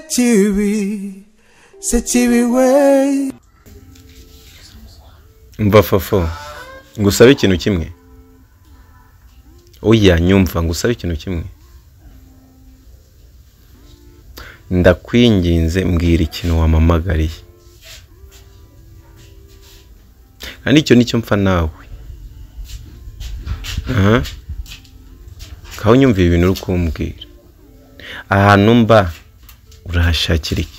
sekibi sekibi we mva fofo ngusabe ikintu kimwe oya nyumva ngusabe ikintu kimwe ndakwinginze mbwira ikintu wamamagariye kandi icyo nicyo mpfa nawe aha kaho nyumvira ibintu uri kumbwira ahantu mba urahashakira iki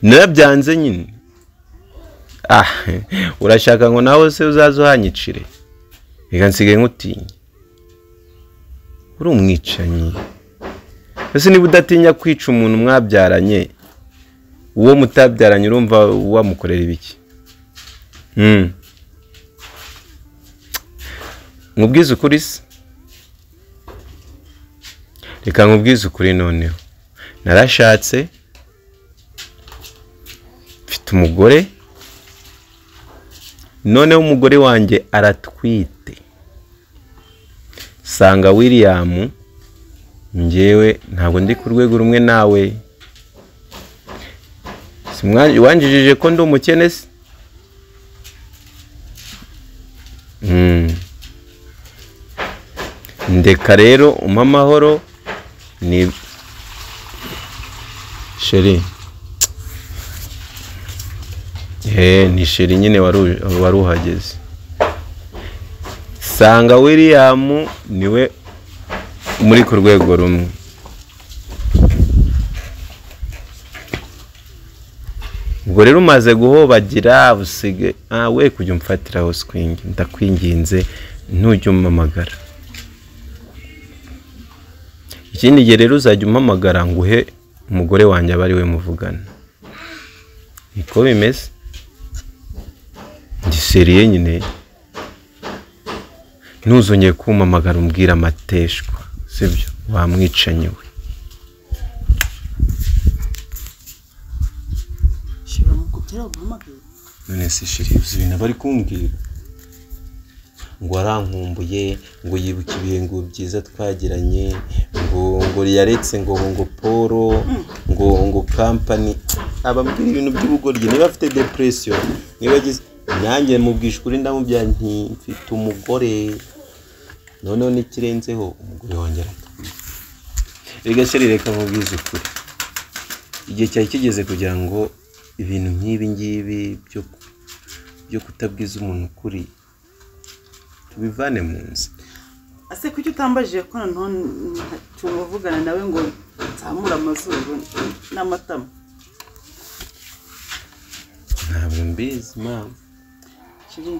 narabyanze nyine ah urashaka ngo nawe se uzaze uhanyicire reka nsigaye nkutinya uri umwicanyi ese niba udatinya kwica umuntu mwabyaranye uwo mutabyaranye urumva wamukorera ibiki nkubwize ukuri se reka nkubwize ukuri noneho narashatse mfite umugore noneho umugore wanjye aratwite sanga wiriyamu ngewe ntabwo ndi ku rwego rumwe nawe wanjijije ko ndi umukene se ndeka rero umpe amahoro ni sheri ni sheri nyine wari uhageze sanga wiriyamu niwe muri ku rwego rumwe ubwo rero umaze guhobagira busige we kujya umfatiraho sikwingi ndakwinginze ntujya umamagara ikindi gihe rero uzajya umpamagara nguhe umugore wanjye aba ari we muvugana niko bimeze giseriye nyine ntuzongeye kumamagara umbwira amateshwa sibyo wamwicanyi we shira mu kubyara ubuhamagaye none se shiri uzi ibintu aba ari kumbwira ngo arankumbuye ngo yibuke ibihengo byiza twagiranye ngo ngo yaretse ngo ngo polo ngo ngo kampani abambwira ibintu by'ubugoryi niba afite depresiyo niba agize nanjye mubwisha ukuri ndamubwira nti mfite umugore noneho n'ikirenzeho umugore wanjye aratwite reka sheri reka mubwize ukuri igihe cyari kigeze kugira ngo ibintu nk'ibi ngibi byo- byo kutabwiza umuntu ukuri tubivane mu nzu ase kuki utambajije ko noneho tumuvugana nawe ngo nzamure amazuru n'amatama ntabwo mbizi mama shiri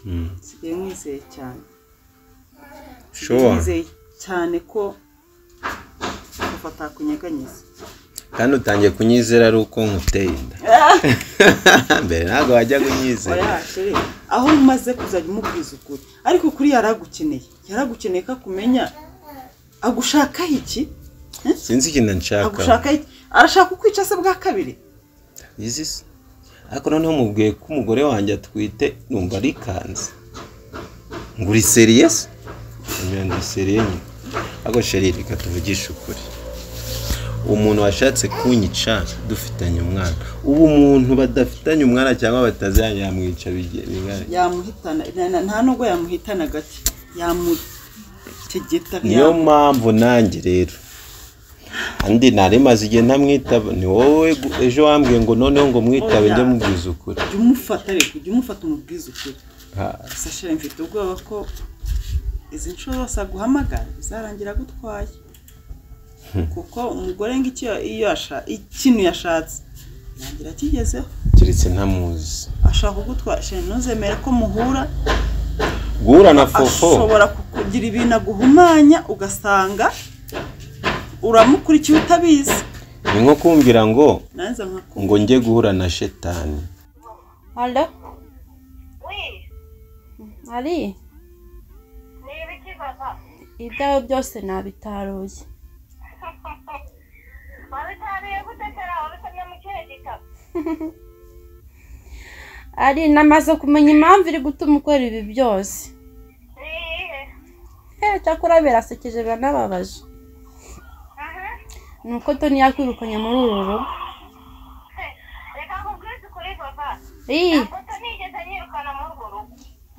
nsigaye mwizeye cyane Sure. mwizeye cyane ko kuva atakunyeganyiza kandi utangiye kunyizera ari uko nkuteye inda mbere ntabwo wajya kunyizera oya shiri aho umaze kuzajya umubwiza ukuri ariko kuri yaragukeneye yaragukeneye ko akumenya agushakaho iki sinzi ikintu nshaka agushakaho iki arashaka kukwica se bwa kabiri izi se ariko noneho mubwiye ko umugore wanjye atwite numva arikanze ngo uri seriye se nyuma ndi seriye nyine ariko sheri reka tuvugishe ukuri umuntu washatse kunyica dufitanye umwana ubu umuntu badafitanye umwana cyangwa bataziranye yamwica bige- bingana iki? yamuhitana na- na- nta nubwo yamuhitana gake yamutegeta niyo yamu- mpamvu nanjye rero andi nari maze igihe ntamwitaba ni wowe gu- ejo wambwiye ngo noneho ngo mwitabe Oya. njye mubwiza ukuri jya umufata reka ujye umufata umubwiza ukuri Ha, sashire mfite ubwoba ko izi nshuro zose aguhamagara bizarangira agutwaye kuko umugore ngo icyo iyo yasha- ikintu yashatse ntangira akigezeho keretse ntamuzi ashaka kugutwara shira ntuzemere ko muhura guhura na fofo ashobora kukugira ibintu aguhumanya ugasanga uramukurikiye utabizi ni nko kumvira ngo nanze nkakumva ngo njye guhura na shetani Alo, Oui, Ari, ni ibiki papa? ibyawe byose nabitaruye. Wabitariye gute kera wabisamye mu kihe gitabo? Ari, namaze kumenya impamvu iri gutuma ukora ibi byose. Ni iyihe? He, cyakora birasekeje biranababaje. Aha. ni uko toni yakwirukanye muri uru rugo reka nkubwize ukuri papa iyi ntabwo nigeze nyirukana muri urwo rugo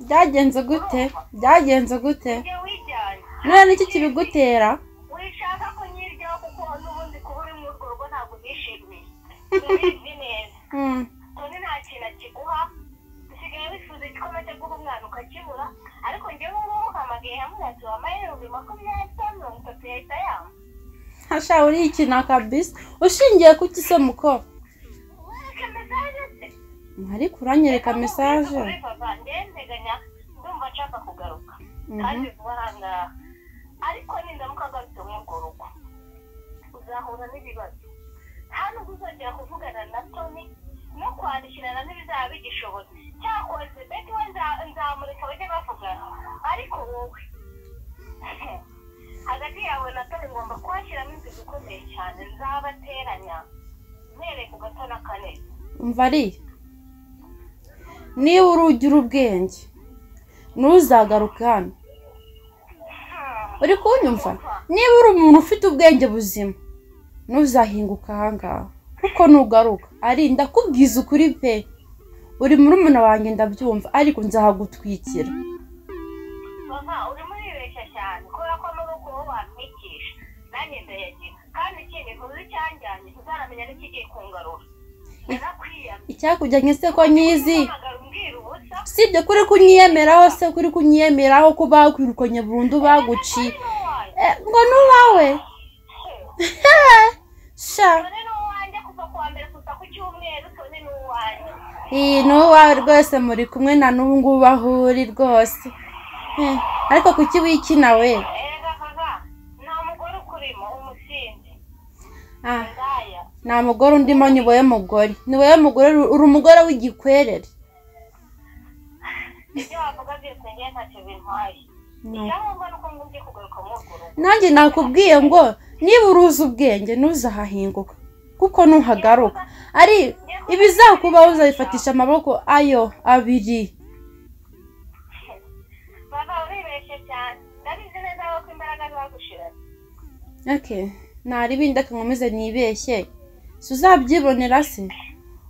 byagenze gute byagenze gute njye wijyanye none n'iki kibigutera wishaka ko nyiryaho kuko n'ubundi kuba uri muri urwo rugo ntabwo nishimiye ubizi neza Hmm, toni nta kintu akiguha usigaye wifuza igikoma cyo guha umwana ukakibura ariko njyewe ngubu hamagaye hamwe ati wampaye ibihumbi makumyabiri cyangwa mirongo itatu yahita yampa hasha uriye ikintu akabisi ushingiye ku iki se muko wereka mesaje se ariko uranyereka mesaje ndenteganya ndumva nshaka kugaruka Mhm. kandi vuba aha ngaha ariko nindamuka agarutse muri urwo rugo uzahura n'ibibazo hano uzongera kuvugana na toni no kwandikirana n'ibizaba bigishobotse cyakoze beti we nza- nzamureka bajye bavugana ariko wowe hagati yawe na toni ngomba kuhashyiramo inzira ikomeye cyane nzabateranya mwereka ugatona kaneza umva ariya niba urugira ubwenge ntuzagaruke hano uri kunyumva niba uri umuntu ufite ubwenge buzima ntuzahinguka ahangaha kuko nugaruka ari ndakubwiza ukuri pe uri muri umuntu wanjye ndabyumva ariko nzahagutwikira mama urimo uribeshya cyane kubera ko amaboko wowe wamwigisha nanjye ndayagira kandi ikindi ntuzi icyanjyanye ntuzaramenya n'ikigiye kungarura narakwiyamye icyakujyanye se ko nyizi uhamagara umbwira ubusa usibye kuri kunyiyemeraho se kuri kunyiyemeraho ko bakwirukanye burundu baguciye ni uwanjye Eh, ngo n'uwawe sha tone ni uwanjye kuva ku wa mbere gusa ku cyumweru tone ni uwanjye iyi ni uwawe rwose muri kumwe na n'ubu ngubu aho uri rwose Eh, ariko kuki wikina we erega kaka nta mugore ukurimo umusinzi Ah, ndaya nta mugore undimo ni wowe mugore ni wowe mugore uri umugore w'igikwerere ibyo wavuga byose njyewe ntacyo bintwaye icyangombwa ni uko ngumye kugaruka muri urwo rugo nanjye nakubwiye ngo niba uruzi ubwenge ntuzahahinguka kuko ntuhagaruka ari ibizakubaho uzabifatisha amaboko ayo abiri baba uribeshye cyane ndabizi neza ko imbaraga zagushiranye Okay. nari bindi akankomeze nibeshye si uzabyibonera se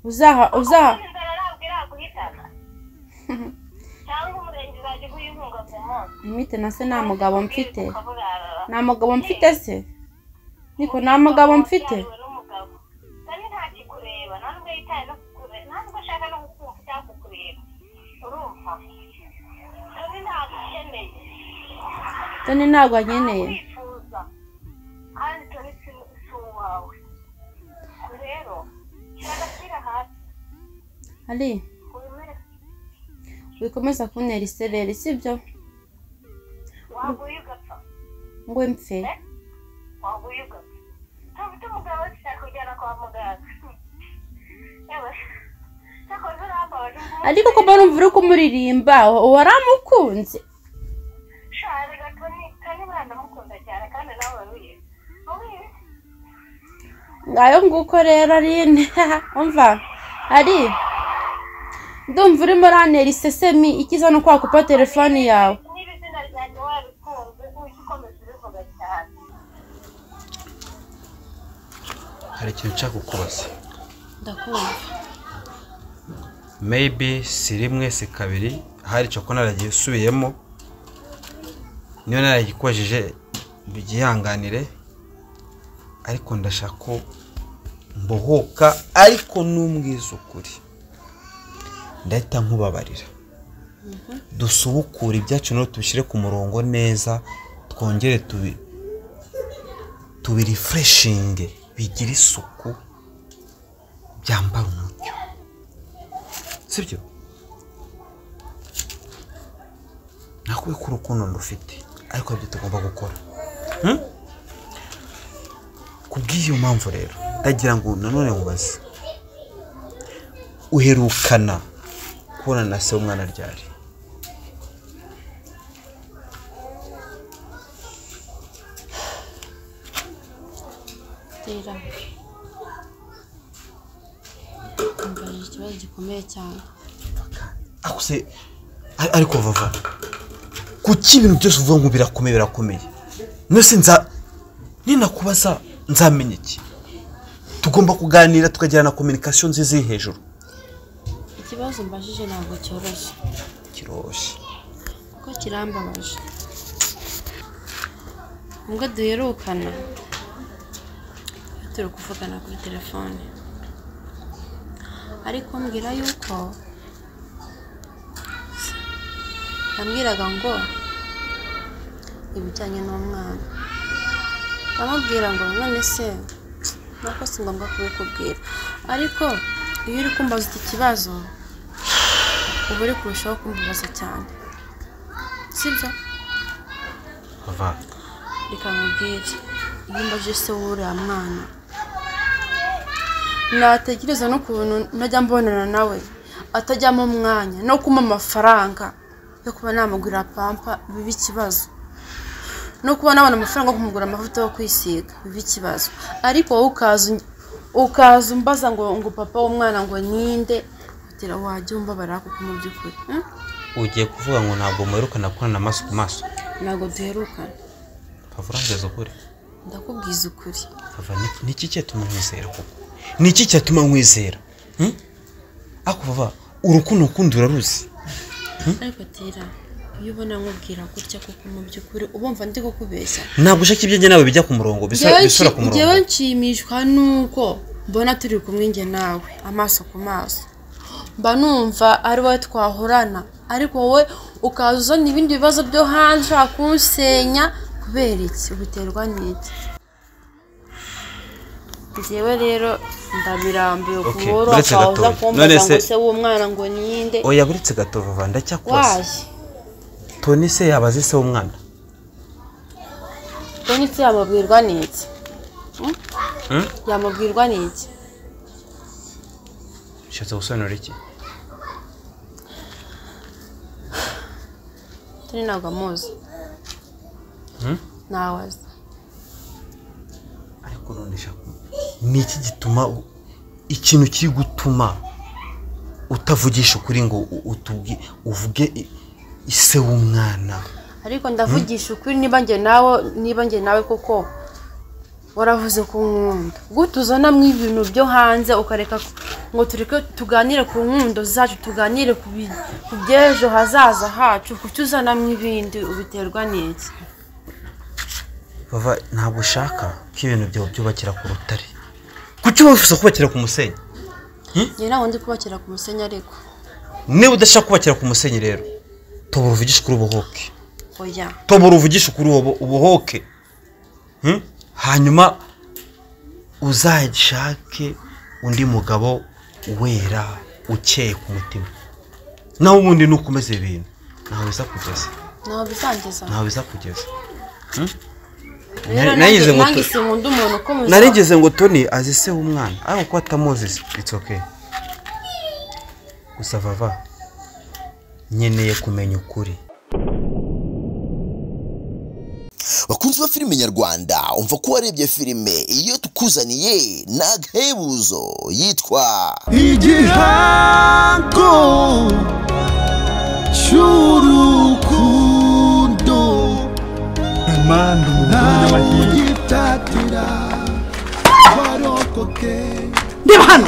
uzaha uzaha inzara ntabwo iraguhitana cyangwa umurenge uzajya uguha inkunga ku munsi mwite na se nta mugabo mfite ukaburarara nta mugabo mfite se niko nta mugabo mfite Wabyawe n'umugabo kandi nta kikureba nta nubwo yitaye no kukureba nta nubwo ashaka no kukumva cyangwa kukureba urumva kandi ntabwo ukeneye toni ntabwo ankeneye wifuza kandi turi si si uwawe Ubwo rero shyira agakira hasi ari wemere wikomeza kuntera isereri sibyo waguye ugapfa ngo mpfe waguye ugapfa ntabwo umugabo ushaka kujyana kwa muganga yewe cyakoze urambabaje umuntu ariko ko mbona umva uri kumuririmba waramukunze ushaka gatoni kandi buriya ndamukunda cyane kandi nawe urabizi ubizi ngayo nguko rero rine umva ari ndumva urimo urantera isesemi ikiza no kwakupa telefone yawe niba izina ryanjye warikunze ujye ukomeza ubivuga cyane hari ikintu nshaka kukubaza ndakumva maybe si rimwe si kabiri hari coko naragiye usubiyemo niyo narayikojije byihanganire ariko ndashaka ko mbohoka ariko n'umbwiza ukuri ndahita nkubabarira dusubukure ibyacu no tubishyire ku murongo neza twongere tubi tubirefreshinge bigire isuku byambara umucyo sibyo nakubwiye ko urukundo ndufite ariko hari ibyo tugomba gukora Hmm? ku bw'iyo mpamvu rero ndagira ngo nanone nkubaze uherukana kubona na se w'umwana ryari tera mbaje ikibazo gikomeye cyane akuse ar- ariko vava kuki ibintu byose uvuga ngo birakomeye birakomeye nose nza ninakubaza nzamenya iki tugomba kuganira tukagirana kominikasiyo nziza iri hejuru ikibazo mbajije ntabwo cyoroshye kiroroshye kuko kirambabaje ubwo duherukana turi kuvugana kuri telefone ariko mbwira yuko yambwiraga ngo ibijyanye n'umwana ndamubwira ngo none se nako si ngombwa kubikubwira ariko iyo uri kumbaza iki kibazo uba uri kurushaho kumbabaza cyane sibyo ava reka nkubwire iyo mbaje se w'uriya mwana natekereza n'ukuntu najya mbonana nawe atajyamo umwanya no kumuha amafaranga yo kuba namugurira pampa biba ikibazo no kuba nabona amafaranga yo kumugura amavuta yo kwisiga biba ikibazo ariko wowe ukaza uny- ukaza umbaza ngo ngo papa w'umwana ngo ninde utera wajya umbabara kuko mu by'ukuri hmm? ugiye kuvuga ngo ntabwo muherukana gukorana amaso ku maso ntabwo duherukana pavurangeza ukuri ndakubwiza ukuri Pava, ni- ni iki cyatuma nkwizera koko ni iki cyatuma nkwizera Hmm? ako baba urukundo ukundi uraruzi ariko tera iyo ubona nkubwira gutya kuko mu by'ukuri ubumva ndi kukubeshya ntabwo ushaka ibyanjye nawe bijya ku murongo bisa- bisura ku njyewe murongo nshimishwa n'uko mbona turi kumwe njye nawe amaso ku maso mba numva ari wowe twahorana ariko wowe ukaza uzana ibindi bibazo byo hanze ushaka kunsenya kubera iki ubiterwa n'iki njyewe rero ndabirambiwe ku Okay, boro uretse akaba uza gatoya. kumbaza None ngo se- se w'umwana ngo ninde oya buretse gato vava ndacyakubaza waye toni se yabaze se w'umwana Konyi se yamubwirwa n'iki Hmm? Hmm? yamubwirwa n'iki ushatse gusobanura iki turi ntabwo amuzi Hmm? ntawaza ariko none shaka ni iki gituma u- ikintu kiri gutuma utavugisha ukuri ngo u- utubwi uvuge i- ise w'umwana ariko ndavugisha ukuri niba njye nawe niba njye nawe kuko waravuze ko nkunda gute uzanamo ibintu byo hanze ukareka ko- ngo tureke tuganire ku nkundo zacu tuganire ku bi- ku by'ejo hazaza hacu kuki uzanamo ibindi ubiterwa n'iki bava ntabwo ushaka ko ibintu byawe byubakira ku rutare kuki wowe wifuza kubakira ku musenyi njye ntabwo ndi kubakira ku musenyi ariko niba udashaka kubakira ku musenyi rero tobora uvugishe ukuri ubuhoke oya tobora uvugishe ukuri ubu- ubuhoke Hmm? hanyuma uzashake undi mugabo wera ukeye ku mutima nawe ubundi nukomeza ibintu ntawe bizakugeza ntabwo bizangeza ntawe bizakugeza rero nagize ngo nange tu- sinkunda umuntu ukomeza narigeze ngo toni azi se w'umwana ariko ko atamuzi se it's okay gusa vava nkeneye kumenya ukuri bakunzi ba filime nyarwanda umva ko warebye filime iyo tukuzaniye nagahebuzo yitwa igihango cy'urukundo ntawe ugitatira barokoke reba hano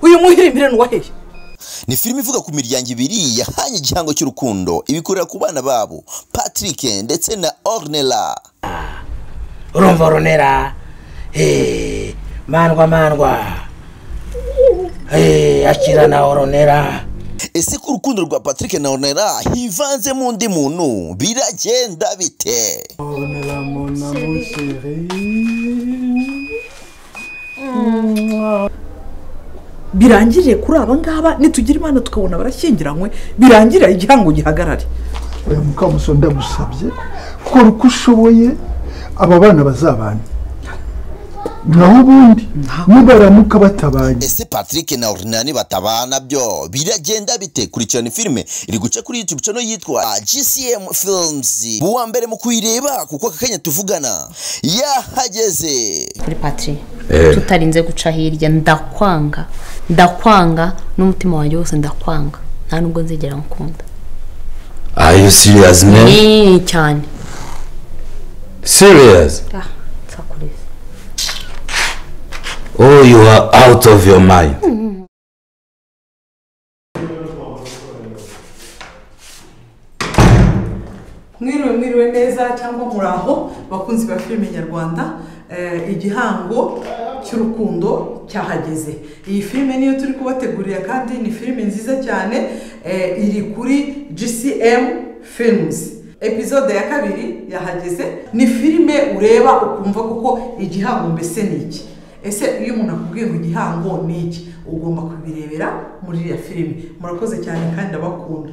uyu muhirimbire ni uwaheye ni filime ivuga ku miryango ibiri yahanye igihango cy'urukundo ibikorera ku bana babo patrick ndetse na ornella urumva runera Eh, mandwa mandwa Eh, akira na oronera ese ko urukundo rwa patrick na ornella hivanzemo undi muntu biragenda bite birangirire kuri aba ngaba nitugira imana tukabona barashyingiranywe birangirire igihango gihagarare oya mukamusoni ndagusabye kora uko ushoboye aba bana bazabana naho ubundi nibaramuka batabanye ese patrick na ornella nibatabana byo biragenda bite kurikirana filime iri guca kuri youtube channel yitwa gcm films buwa mbere mu kuyireba kuko aka kanya tuvugana yahageze kuri patiri tutarinze guca hirya ndakwanga ndakwanga n'umutima wanjye wose ndakwanga nta nubwo nzigera nkukunda Are you serious man? ni cyane serious ah nsakureze oh you are out of your mind mwiriwe mwiriwe neza cyangwa muraho bakunzi ba filime nyarwanda Eh, igihango cy'urukundo cyahageze iyi filime niyo turi kubategurira kandi ni filime nziza cyane eh, iri kuri gcm films epizode ya kabiri yahageze ni filime ureba ukumva kuko igihango mbese ni iki ese iyo umuntu akubwiye ngo igihango ni iki ugomba kubirebera muri iriya filime murakoze cyane kandi ndabakunda